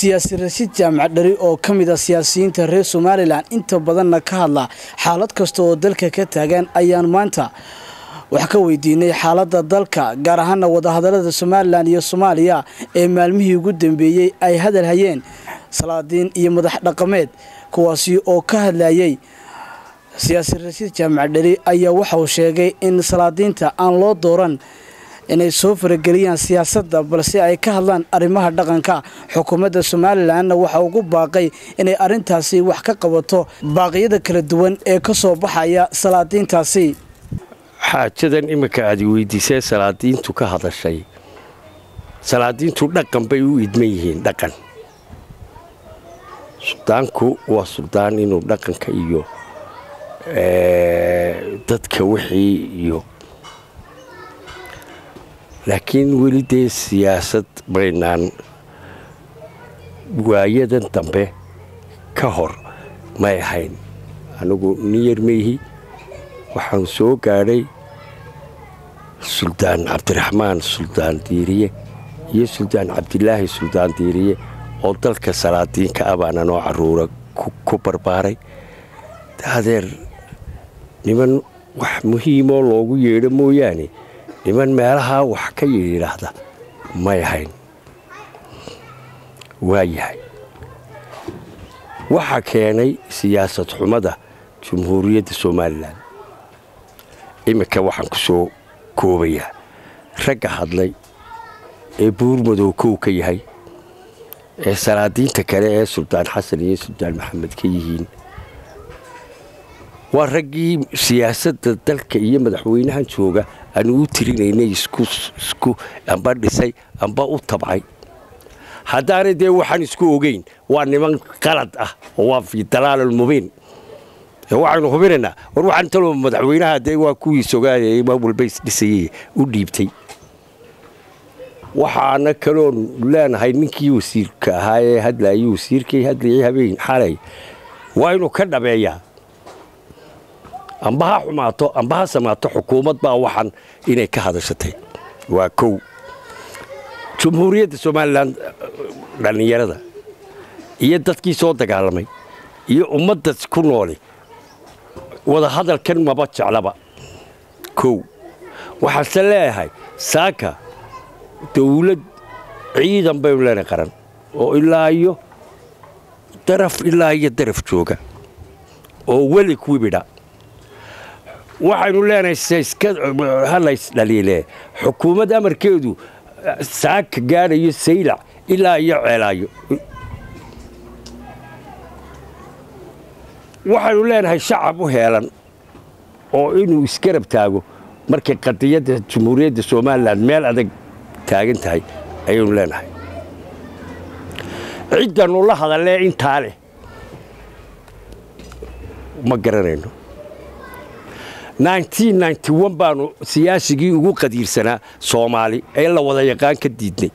siyaasi rashiid jaamac dhari oo ka mid a siyaasiyiinta reer somalilan inta badanna ka hadla xaalad kasta oo dalka ka taagan ayaan maanta wax ka weydiinay xaaladda dalka gaar ahaana wadahadalada somalilan iyo soomaaliya ee maalmihii ugu dambeeyey ay hadal hayeen salaadiin iyo madax dhaqameed kuwaasi oo ka hadlayay siyaasi rashiid jaamac dhari ayaa waxauu sheegay in salaadiinta aan loo dooran inay soo farageliyaan siyaasadda balse ay ka hadlaan arrimaha dhaqanka xukuumadda somalilanna waxa ugu baaqay inay arrintaasi wax ka qabato baaqyada kala duwan ee ka soo baxaya salaadiintaasi xaajadan iminka aad weydiisee salaadiintu ka hadashay salaadiintu dhaqan bay u idman yihiin dhaqan suldaanku waa suldaan inuu dhaqanka iyo dadka wixii iyo laakiin weli dee siyaasad baynaan waayadan dambe ka hor may ahayn anigu niyar meyhi waxaan soo gaadhay suldaan cabdiraxmaan suldaan diiriye iyo suldaan cabdilaahi suldaan diiriye oo dalka salaadiinka ah baana noo caruura ku barbaaray adeer niman wax muhiimoo loogu yeedho mooyaane niman meelahaa wax ka yidhaahda may ahayn waa yahay waxaa keenay siyaasad xumada jumhuuriyadda somalilan iminka waxaan ku soo koobayaa ragga hadlay ee buurmadow kow ka yahay ee salaadiinta kale ee suldaan xasan iyo suldaan maxamed ka yihiin waa raggii siyaasadda dalka iyo madaxweynahan jooga aanu u tirinaynay isku amba dhisay amba u tabcay haddaanay dee waxaan isku ogeyn waa niman qalad ah oo waa fii dalaalulmubiin waxaynu hubinaynaa war waxaan taloo madaxweynaha dee waa kuwii sogaayay maa walba isdhisayey u dhiibtay waxaana kaloon leenahay ninkii wasiirka ahaa ee hadlayay wasiirkay hadlayay habeen xalay waa inuu ka dhabeeyaa amba ha xumaato amba ha samaato xukuumad baa waxan inay ka hadashatay waa kow jumhuuriyadda somalilan dhallinyarada iyo dadkii soo dagaalamay iyo ummadda ku nooli wadahadalkan maba jeclaba kow waxaase leeyahay saaka dawlad ciidan baynu leenahay qaran oo ilaa iyo daraf ilaa iyo daraf jooga oo weli kuwibidha waxaynu leenahay halaysdhaliile xukuumad amarkeedu saaka gaadhayo saylac ilaa iyo ceelaayo waxaynu leenahay shacab u heelan oo inuu isgarab taago markay qadiyadda jumhuuriyadda somalilan meel adag taagan tahay ayaynu leenahay ciddanu la hadalee intaa leh ma garanayno baanu siyaasigii ugu qadiirsanaa soomaali ee la wada yaqaan ka diidnay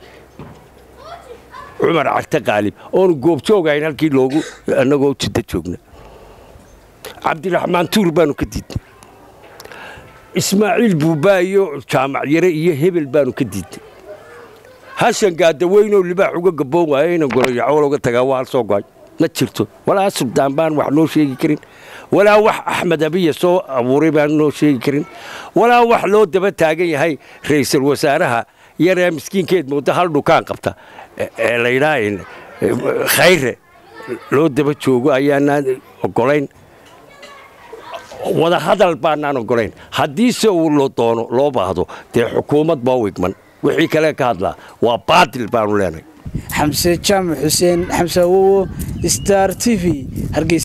cumar carte qaalib oonu goobjoogahayn halkii loogu annagoo jiddo joogna cabdiraxmaan tuur baanu ka diidnay ismaaciil buubaayo jaamac yare iyo hebel baanu ka diidnay hashan gaadaweynoo libaax uga gaboon waayo inan goroyacool uga tagaa waa hal soo go'ay ma jirto walaa suldaan baan wax noo sheegi karin walaa wax axmed abiya soo abuuray baan noo sheegi karin walaa wax loo daba taagan yahay ra'iisul wasaaraha yaree miskiinkeed mooda hal dhukaan qabta ee laydhaa khayre loo daba joogo ayaanaan ogolayn wadahadal baanaan ogolayn haddiise uu lo doono loo baahdo dee xukuumad baa wigman wixii kale ka hadlaa waa baatil baanu leenahay xamse jaamac xuseen xamse awowo star t v hargeysa